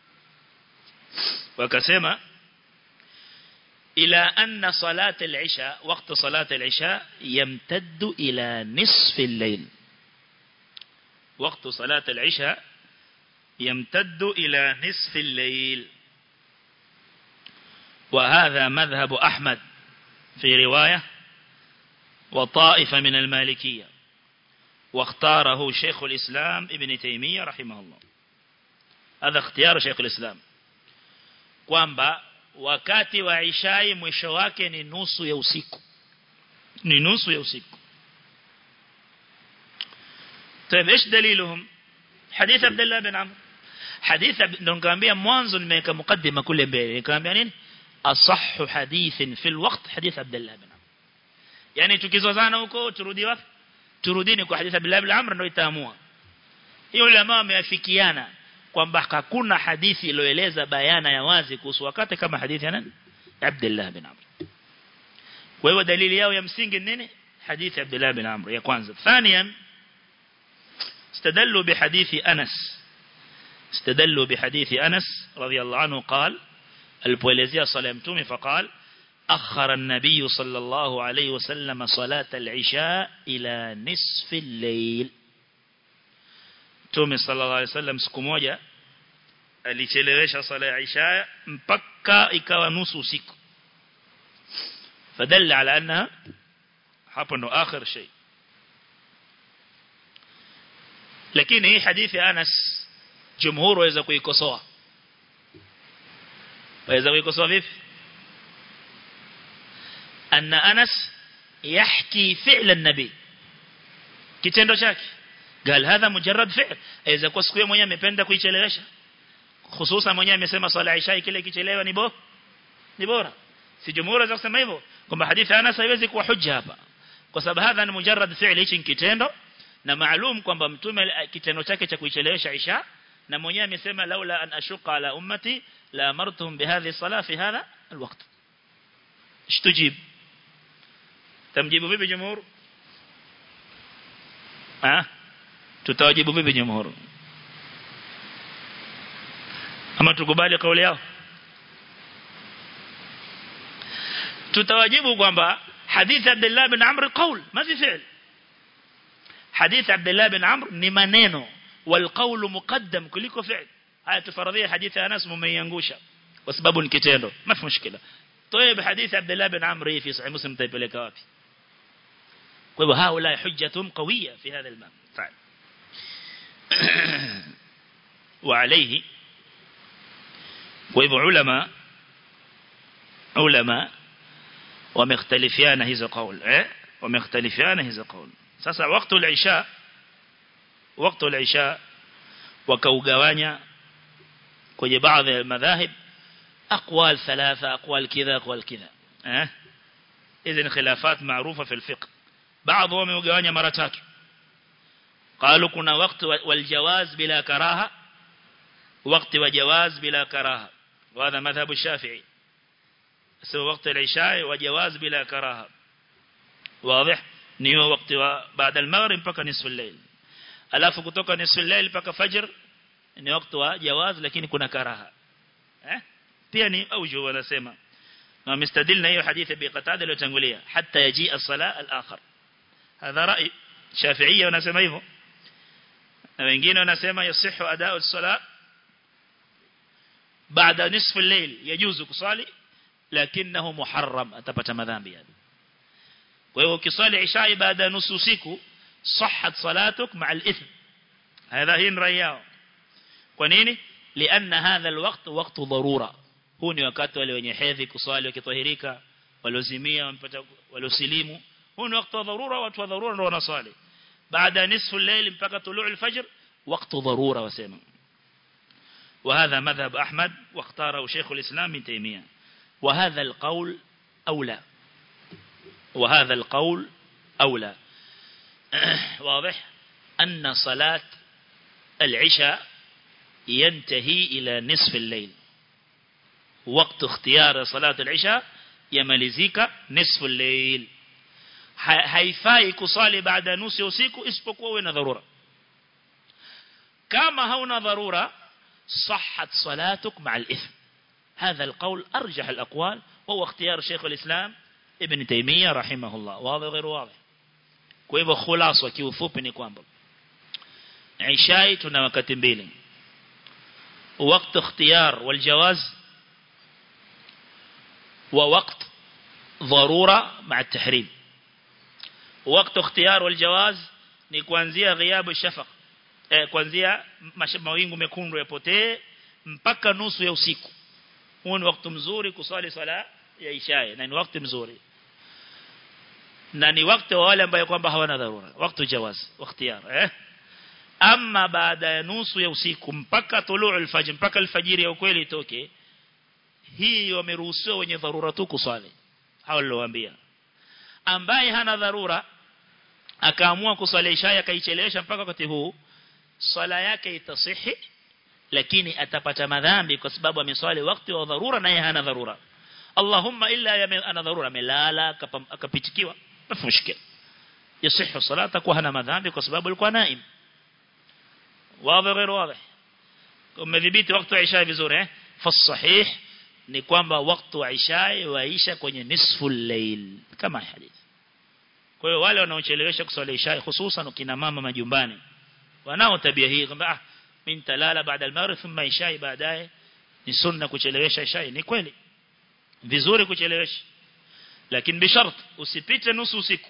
وكسم إلى أن صلاة العشاء وقت صلاة العشاء يمتد إلى نصف الليل وقت صلاة العشاء يمتد إلى نصف الليل وهذا مذهب أحمد في رواية وطائفة من المالكية واختاره شيخ الإسلام ابن تيمية رحمه الله هذا اختيار شيخ الإسلام kwamba wakati wa ishai mwisho wake ni nusu ya usiku ni nusu ya usiku طيب ايش دليلهم حديث عبد الله بن عمرو حديث نقامبia mwanzo nimeweka mukaddima kule mbele nikamwambia nini asahhu hadithin fil waqt hadith Abdullah bin Amr yani tukizozana huko turudi wapi turudini kwa hadith Abdullah bin Amr ndio itaamua hiyo ulama wameafikiana kwamba hakuna hadithi iliyoeleza bayana ya wazi kuhusu wakati kama hadithi ya nani Abdullah bin Amr kwa hiyo dalili yao ya msingi nini hadithi Abdullah bin Amr ya kwanza ثانيا استدلوا بحديث أنس استدلوا بحديث أنس رضي الله عنه قال البوليزية صلى الله فقال أخر النبي صلى الله عليه وسلم صلاة العشاء إلى نصف الليل تومي صلى الله عليه وسلم سكموجة alichelewesha sala ya isha mpaka ikawa nusu usiku fadalla ala annaha hapo ndo akhir shay lakini hii hadithi ya Anas jumhur waweza kuikosoa waweza kuikosoa vipi anna Anas yahki fi'l an-nabi kitendo chake قال هذا مجرد فعل اذا kwa siku mwenyewe amependa kuichelewesha hususan mwenyewe amesema swala isha kile kichelewa ni bora ni bora si jumhur za kusema hivyo kwamba hadithi Anas haiwezi kuwa hujja hapa kwa sababu hadha ni mujarrad fi'l hichi kitendo na maalum kwamba mtume kitendo chake cha kuichelewesha isha na mwenyewe amesema laula an ashuqa ala ummati la amartuhum bihadhi salah fi hadha alwaqt ishtujib tamjibu vipi jumhur ah tutawajibu vipi jumhur ama tukubali kauli yao tutawajibu kwamba hadith Abdullah bin Amr qaul ma fi fi'l حديث عبد الله بن عمرو ni maneno والقول مقدم kuliko fi'l haya tufaradhia hadithi Anas mumeiangusha kwa sababu ni kitendo mafi mushkila طيب حديث عبد الله بن عمرو في صحيح مسلم taipeleka wapi kwa hivyo haula hujjatun qawiyya fi hadha al-bab fa'al وعليه kwa hivyo ulama ulama wamekhtalifiana hizo kauli eh wamekhtalifiana hizo kauli sasa wakati al-isha wakati al-isha wakaugawanya kwenye baadhi ya madhahib aqwal thalatha aqwal kidha aqwal kidha eh hizi khilafat maarufa fi al-fiqh baadhi wameugawanya mara tatu قالوا كنا وقت والجواز بلا كراهه وقت وجواز بلا كراهه وهذا مذهب الشافعي سوى وقت العشاء وجواز بلا كراهه واضح niyo wakati wa baada al-maghrib mpaka nisfu al-layl alafu kutoka nisfu al-layl mpaka fajr ni wakati wa jawaz lakini kuna karaha eh pia ni auju wanasema na wamestadilna hiyo hadithi bi qatada iliyotangulia hatta yaji as-sala al-akhar hadha rai shafi'iyya wanasema hivyo na wengine wanasema yasihu ada'u as-sala baada nisfu al-layl yajuzu kusali lakinahu muharram atapata madhambi yani kwa hiyo ukisali isha baada ya nusu usiku صحت صلاتك مع الإثم هذا هي رأي yao kwa nini لأن هذا الوقت وقت ضرورة huu ni wakati wale wenye hedhi kusali wakitahirika walozimia wampata walosilimu huu ni wakati wa dharura watu wa dharura ndio wanasali baada nisfu al-layl mpaka tuluu al-fajr wakati dharura wasema وهذا مذهب أحمد واختاره شيخ الإسلام من تيمية وهذا القول أولى وهذا القول أولى واضح أن صلاة العشاء ينتهي إلى نصف الليل وقت اختيار صلاة العشاء يملزيك نصف الليل haifai kusali baada ya nusu ya usiku isipokuwa uwe na dharura kama hauna dharura صحت صلاتك مع الإثم هذا القول أرجح الأقوال وهو اختيار شيخ الإسلام ابن تيمية رحمه الله واضح غير واضح kwa hivyo khulasa kiufupi ni kwamba Ishai tuna wakati mbili وقت اختيار والجواز ووقت ضرورة مع التحريم وقت اختيار والجواز ni kuanzia ghiabu shafaq eh, kuanzia mawingu mekundu yapotee mpaka nusu ya usiku huo ni wakati mzuri kusali sala ya isha na ni wakati mzuri na ni wakati wa wale ambao kwamba hawana dharura wakati jawaz ikhtiyar eh ama baada ya nusu ya usiku mpaka tuluu alfajr mpaka alfajiri ya ukweli itoke hii wameruhusiwa wenye dharura tu kusali hao niliowaambia ambaye hana dharura akaamua kusali isha akaichelewesha mpaka wakati huu swala yake itasihi lakini atapata madhambi kwa sababu ameswali wakati wa dharura naye hana dharura Allahumma illa yame ana dharura amelala akapitikiwa mafushkil yasihu salata kwa hana madhambi kwa sababu alikuwa naim wazi غير واضح umedhibiti wakati wa isha vizuri eh fasahih ni kwamba wakati wa isha waisha kwenye nisfu layl kama hadithi kwa hiyo wale wanaochelewesha kuswali isha hususan kina mama majumbani wanao tabia hii kwamba ah mimi nitalala baada al-maghrib thumma isha baadaye ni sunna kuchelewesha isha ni kweli vizuri kuchelewesha lakini bishart usipite nusu usiku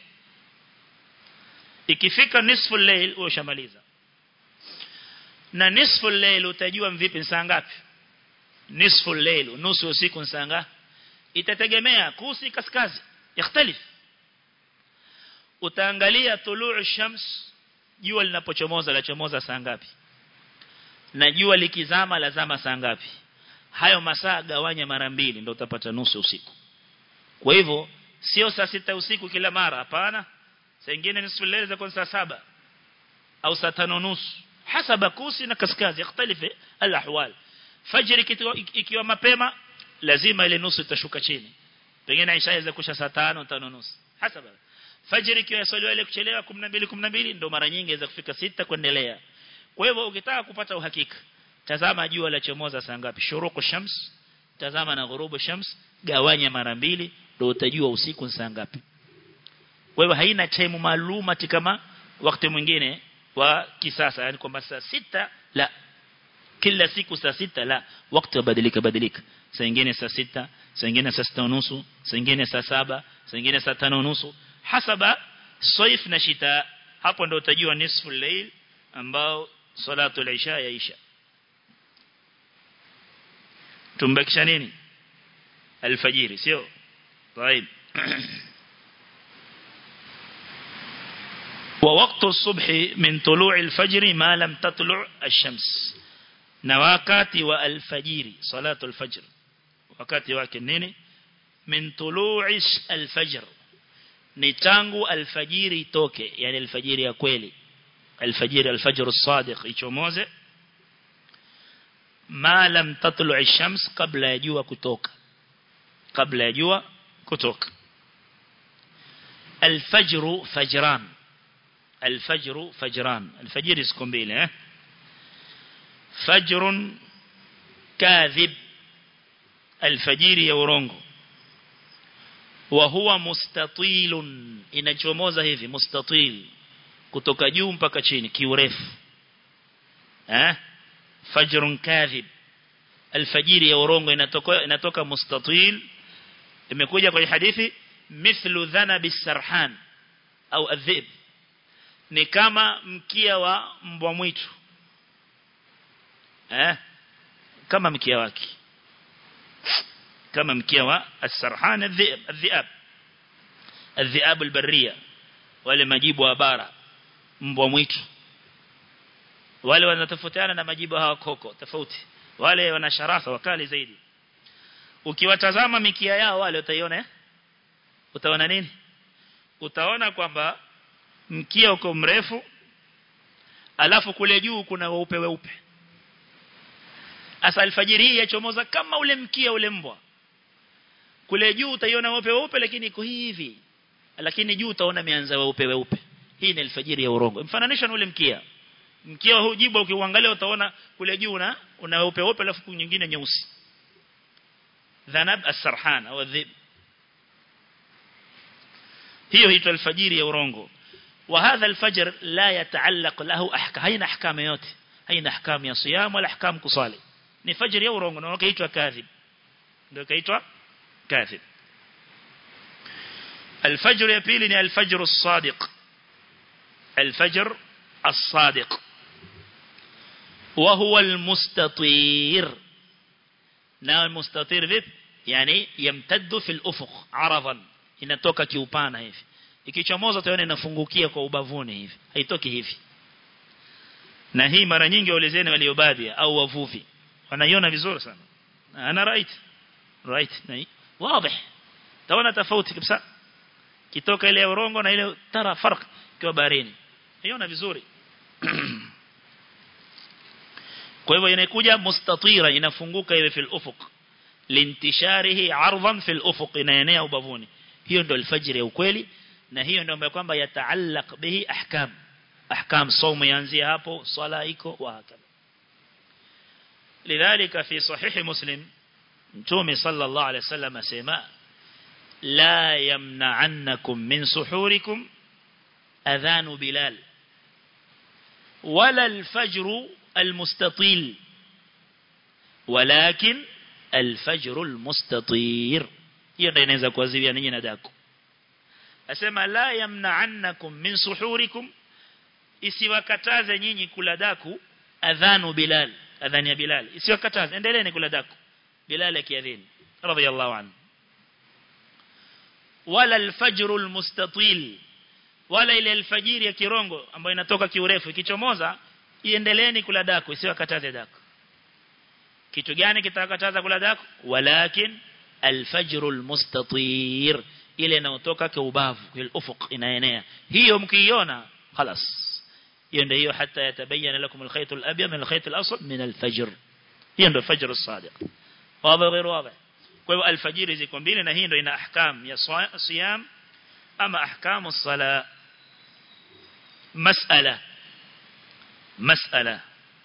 ikifika nisfu layl ushamaliza na nisfu layl utajua vipi saa ngapi nisfu layl nusu usiku saa ngapi itategemea kusi kaskazi yakhtalif utaangalia tuluu shams jua linapochomoza la chomoza saa ngapi na jua likizama lazama saa ngapi hayo masaa gawanya mara mbili ndio utapata nusu usiku kwa hivyo sio saa sita usiku kila mara hapana saa nyingine nusu leo za saa saba au saa tano nusu hasaba kusi na kaskazi yakhtalifu alahwal fajr ikiwa mapema lazima ile nusu itashuka chini pengine isha inaweza kusha saa tano tano nusu hasaba fajr ikiwa yasaliwa ile kuchelewa 12 12 ndio mara nyingi inaweza kufika sita kuendelea kwa hivyo ukitaka kupata uhakika tazama jua la chomoza saa ngapi shuruku shams tazama na ghurubu shams gawanya mara mbili ndio utajua usiku saa ngapi kwa hivyo haina time maalum kama wakati mwingine wa kisasa yani kwamba saa sita la kila siku saa sita la wakati badilika badilika saa nyingine saa sita saa nyingine saa sita nusu saa nyingine saa saba saa nyingine saa tano nusu hasaba saif na shita hapo ndio utajua nisfu layl ambao salatu al-isha yaisha tumbakisha nini alfajiri sio طيب ووقت الصبح من طلوع الفجر ما لم تطلع الشمس نواكات والفجر صلاة الفجر wakati wake nini min tulu'i alfajr ni tangu alfajiri itoke yani alfajiri ya kweli alfajiri alfajr as-sadiq ichomoze ma lam tatlu'i ash-shams kabla ya jua kutoka kabla ya jua kutoka alfajr fajran alfajr fajran alfajiri siku mbili eh fajr kadhib alfajiri ya urongo wa huwa mustatilun inachomoza hivi mustatil kutoka juu mpaka chini kiurefu eh fajrun kadhib alfajiri ya urongo inatoka inatoka mustatil imekuja kwenye hadithi mithlu dhanabi sarhan au adhib ni kama mkia wa mbwa mwitu eh kama mkia wake kama mkia wa as-sarhan adh-dhi'ab adh-dhi'ab adh-dhi'ab al-barriya wale majibu wa bara mbwa mwitu wale wanatofautiana na majibu hawa koko tofauti wale wana sharafa wakali zaidi ukiwatazama mikia yao wale utaiona utaona nini utaona kwamba mkia uko mrefu alafu kule juu kuna weupe weupe asa alfajiri hii yachomoza kama ule mkia ule mbwa kule juu utaiona weupe weupe lakini iko hivi lakini juu utaona mianza weupe weupe hii ni alfajiri ya urongo mfananisha na ule mkia mkia huu jibu ukiuangalia utaona kule juu una una weupe weupe alafu nyingine nyeusi dhanab as-sarhan au dhib hiyo hiitwa alfajiri ya urongo وهذا الفجر لا يتعلق له احكام هين احكام yote haina ahkam ya siyam wala ahkam kusali ni fajr ya urongo na kaitwa kadhib ndio kaitwa kadhib الفجر ya pili ni الفجر الصادق الفجر الصادق وهو المستطير na المستطير vipi yani yamtaddu fil ufuq aradan inatoka kiupana hivi ikichomoza utaona inafungukia kwa ubavuni hivi haitoki hivi na hii mara nyingi waulizeni waliobadia au wavuvi wanaiona vizuri sana ana right right na wazi taona tofauti kabisa kitoka ile urongo na ile tara farq kwa baharini iona vizuri kwa hivyo inakuja mustatira inafunguka ile fil ufuq lintisharihi ardan fil ufuq inaenea ubavuni hiyo ndio alfajiri ya ukweli na hiyo ndio ambayo kwamba yataallaq bihi ahkam ahkam saumu yanzia hapo swala iko wa hakala lidhalika fi sahih muslim mtume sallallahu alayhi wasallam asema la yamna'annakum min suhurikum adhanu bilal ولا الفجر المستطيل ولكن الفجر المستطير hiyo ndio inaweza kuadhibia ninyi na daku asema la yamna'annakum min suhurikum isiwakataze nyinyi kula daku adhanu bilal adhani ya bilal isiwakataze endeleeni kula daku bilal akiadhini radiyallahu anhu wala alfajr almustatil wala ile alfajiri ya kirongo ambayo inatoka kiurefu ikichomoza iendeleeni kula daku isiwakataze daku kitu gani kitakataza kula daku walakin alfajr almustatir ile inayotoka kwa ubavu kwa ufuq inaenea hiyo mkiiona خلاص hiyo ndio hiyo hata yatabayana lakum alkhayt alabyad min alkhayt alasfar min alfajr hiyo ndio fajr as-sadiq wazi غير واضح kwa hiyo alfajiri ziko mbili na hii ndio ina ahkam ya siyam ama ahkamu as-sala mas'ala mas'ala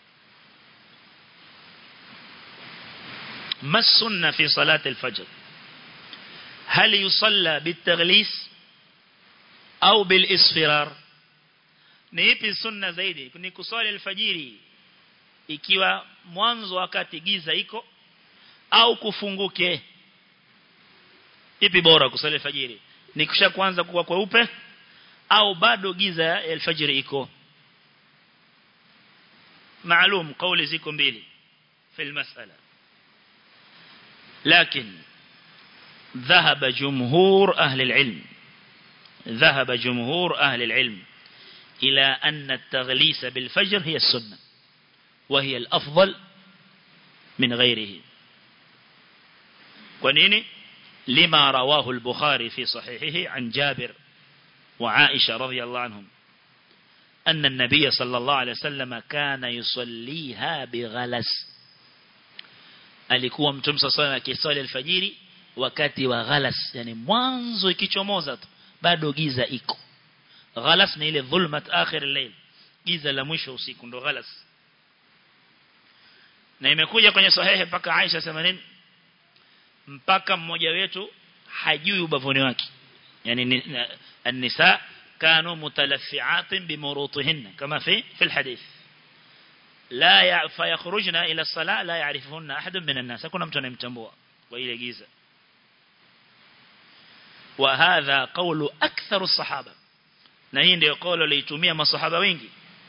ما السنة في صلاة الفجر هل يصلى بالتغليس أو بالإصفرار niipi sunna zaidi ni kuswali alfajiri ikiwa mwanzo wakati giza iko au kufunguke ipi bora kuswali alfajiri ni kisha kuanza kuwa kweupe au bado giza ya alfajiri iko maalum kauli ziko mbili في المسألة لكن ذهب جمهور أهل العلم ذهب جمهور أهل العلم إلى أن التغليس بالفجر هي السنة وهي الأفضل من غيره ونيني لما رواه البخاري في صحيحه عن جابر وعائشة رضي الله عنهم أن النبي صلى الله عليه وسلم كان يصليها بغلس alikuwa mtume sasa akisali alfajiri wakati wa ghalas yani mwanzo ikichomoza tu bado giza iko ghalas ni ile dhulmat akhir al-layl giza la mwisho usiku ndo ghalas na imekuja kwenye sahihi mpaka Aisha sema nini mpaka mmoja wetu hajui ubavuni wake yani an-nisa kanu mutalaffi'atin bimurutihinna kama fi fi al-hadith لا فيخرجن إلى الصلاة لا يعرفهن أحد من الناس كنا متنمتنبوا وإلى جيزة وهذا قول أكثر الصحابة نهين دي قول ليتمية ما الصحابة وينجي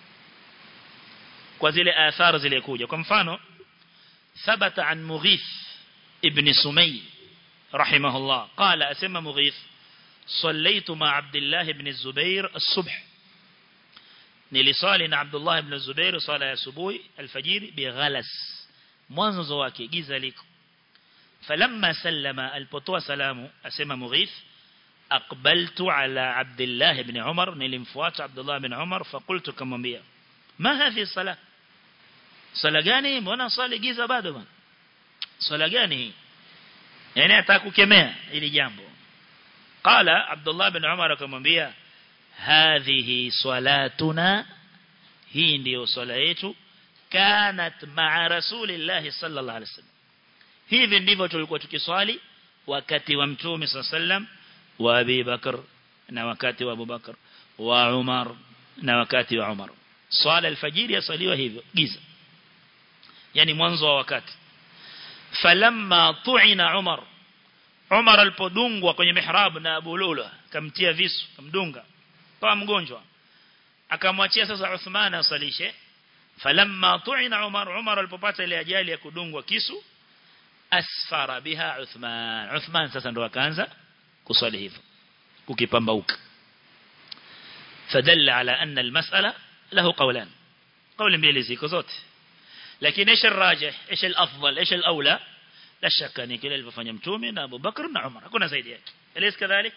وزي آثار زي ليكوجة كم فانو ثبت عن مغيث ابن سمي رحمه الله قال أسمى مغيث صليت مع عبد الله بن الزبير الصبح nilisali na Abdullah ibn Zubair sala ya asubuhi alfajiri bighalas mwanzo wake giza liko falamma sallama alipotoa salamu asema mughith aqbaltu ala abdullah ibn umar nilimfuata abdullah ibn umar faqultu kamwambia ma hadhi sala sala gani mbona swali giza bado bwana swala gani hii yani atakukemea ili jambo qala abdullah ibn umar akamwambia hadhihi salatuna hii ndiyo swala yetu kanat ma'a rasulillahi sallallahu alaihi wasallam hivi ndivyo tulikuwa tukiswali wakati wa mtume sallam wa Abi Bakar na wakati wa Abu Bakar wa Umar na wakati wa Umar swala alfajiri yasaliwa hivyo giza yani mwanzo wa wakati falamma tu'ina Umar Umar alipodungwa kwenye mihrab na Abu Lula kamtia visu kamdunga kama mgonjwa akamwachia sasa Uthman asalishe falamma tu'ina Umar Umar alipopata ile ajali ya kudungwa kisu asfara biha Uthman Uthman sasa ndo akaanza kuswali hivyo kukipambauka فدل على أن المسألة له قولان قول mbili ziko zote lakini ايش الراجح ايش الافضل ايش الاولى لا شك ان kile alivyofanya mtume na Abu Bakar na Umar hakuna zaidi yake elezi kadhalik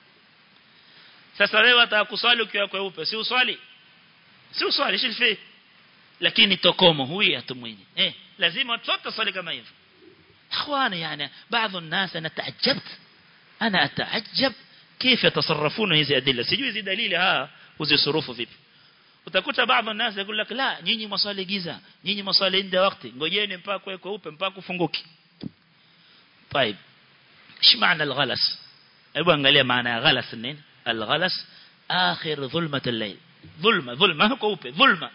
sasa wewe atakuswali ukiwa kweupe si uswali si uswali shilfi lakini tokomo huyu atumwini eh lazima watoto swali kama hivyo اخواني يعني بعض الناس انا تعجبت انا اتعجب كيف يتصرفون hizi adilla sijui hizi dalili haa uzisurufu vipi utakuta baadhi الناس يقول لك لا nyinyi maswali giza nyinyi maswali ndio wakati ngojeni mpaka kwa kweupe mpaka kufunguki طيب ايش معنى الغلس hebu angalia maana ya ghalas nini الغلس آخر ظلمة الليل ظلمة ظلمة كوبة ظلمة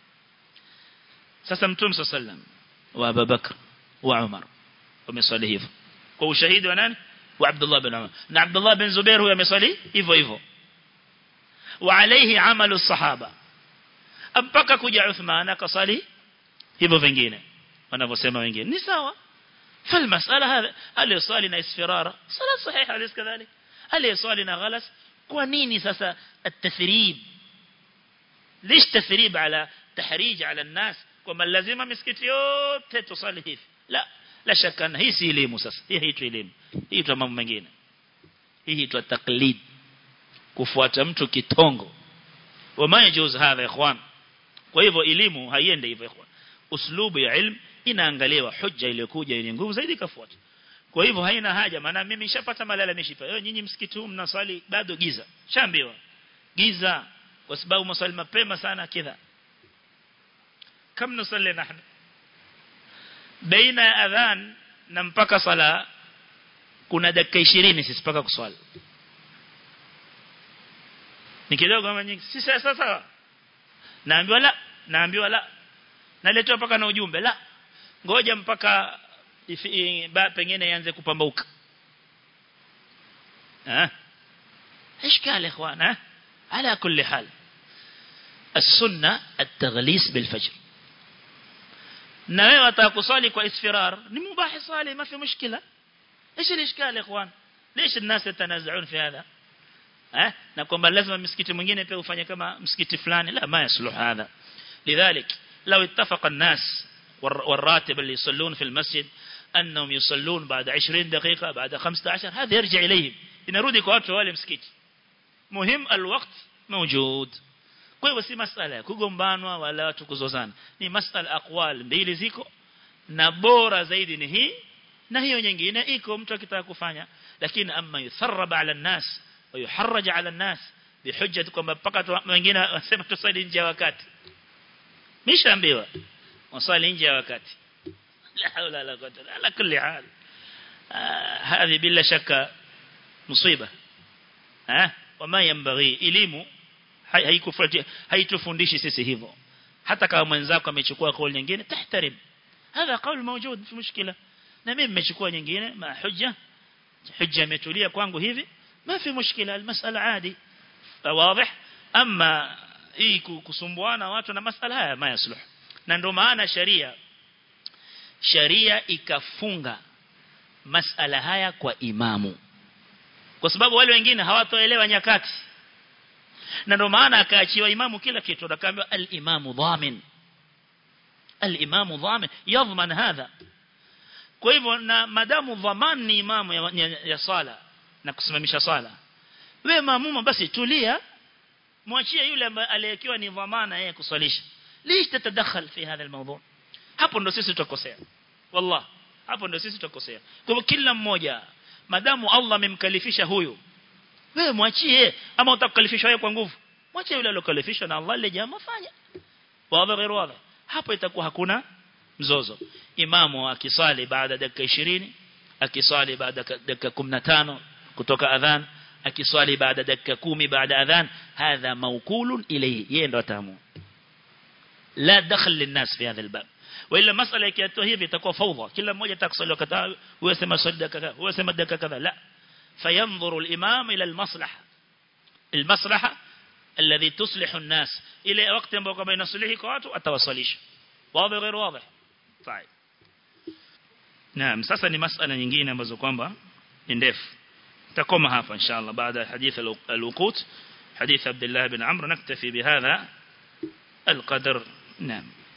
sasa mtume صلى الله عليه وسلم وابا بكر وعمر wameswali hivyo kwa ushahidi wa nani wa Abdullah bin Umar na Abdullah bin Zubair huyo ameswali hivyo hivyo wa alayhi amalu sahaba mpaka kuja Uthman akasali hivyo vingine wanavyosema wengine ni sawa فالمسألة هذا هل يصلي na isfirara صلاة صحيحة أليس كذلك هل يصلي na غلس kwa nini sasa التثريب ليش تثريب على تحريج على الناس kwamba lazima misikiti yote tusali hivi la la shaka hii si elimu sasa hii haitwi elimu hii tu mambo mengine hii huitwa taklid kufuata mtu kitongo wama yajuz hadha ikhwan kwa hivyo elimu haiende hivyo ikhwan uslubu ya ilmu inaangaliwa hujja iliyokuja yenye nguvu zaidi kafuata kwa hivyo haina haja maana mimi nishapata malalamishi pa wewe nyinyi msikiti huu mnaswali bado giza shambiwa giza kwa sababu mswali mapema sana kidha kam nusalli nahnu baina ya adhan na mpaka sala kuna dakika 20 sisi mpaka kuswali ni kidogo kama nyingi si sasa sawa naambiwa la naambiwa la naletwa mpaka na ujumbe la ngoja mpaka ifi, ba, pengine ianze kupambauka eh اشكال يا اخوان على كل حال السنه التغليس بالفجر na wewe atakusali kwa isfirar ni mubahi sali ما في مشكله ايش الاشكال يا اخوان ليش الناس يتنازعون في هذا eh na kwamba lazima msikiti mwingine pia ufanye kama msikiti fulani la ma yasluh hadha lidhalik law ittafaqa an-nas والراتب اللي يصلون في المسجد أنهم يصلون بعد 20 دقيقة بعد 15 هذا يرجع إليهم inarudi kwa watu wale msikiti muhim alwaqt mawjud kwa hivyo si masala ya kugombanwa wala watu kuzozana ni masala aqwal mbili ziko na bora zaidi ni hii na hiyo nyingine iko mtu akitaka kufanya lakini amma yutharrab ala nas wa yuharraj ala nas bihujja kwamba mpaka wengine wasema tusali nje ya wakati mishaambiwa wasali nje ya wakati la hawla la quwwata ala kulli hal هذه bila shaka مصيبه ها وما ينبغي elimu haikufuatia haitufundishi sisi hivyo hata kama mwenzako amechukua kauli nyingine tahtarim hadha kauli موجود في مشكله na mimi nimechukua nyingine ma hujja hujja imetulia kwangu hivi ma fi mushkila almasala adi wazi ama hii kusumbuana watu na masala haya ma yasluh na ndio maana sharia sharia ikafunga masala haya kwa imamu kwa sababu wale wengine hawatoelewa nyakati na ndio maana akaachiwa imamu kila kitu akaambiwa al-imamu dhamin al-imamu dhamin yadhman hadha kwa hivyo na madamu dhaman ni imamu ya, ya, ya sala na kusimamisha sala wewe maamuma basi tulia mwachie yule ambaye aliyekiwa ni dhamana yeye kuswalisha lish tatadakhal fi hadha almawdu hapo ndo sisi tutakosea wallah hapo ndo sisi tutakosea kwa hivyo kila mmoja madamu Allah amemkalifisha huyu wewe mwachie ama utakalifishwa wewe kwa nguvu mwachie yule aliyokalifishwa na Allah ile jambo fanya wazi غير wazi hapo itakuwa hakuna mzozo imamu akisali baada dakika 20 akisali baada dakika 15 kutoka adhan akiswali baada dakika 10 baada adhan hadha mawkulun ilayhi yeye ndo atamu la dakhل للناس في هذا الباب وإلا مسألة ikiatoa hivi itakuwa fawdha kila mmoja atakusali wakati huyo sema swali dakika kadha huyo sema dakika kadha la فينظر الإمام إلى المصلحة المصلحة الذي تصلح الناس إلى وقت ambao kama inasuluhi kwa watu atawasalisha wazi غير واضح طيب نعم sasa ni masala nyingine ambazo kwamba ni ndefu تقوم هافا إن شاء الله بعد حديث الوقوت حديث عبد الله بن عمرو نكتفي بهذا القدر نعم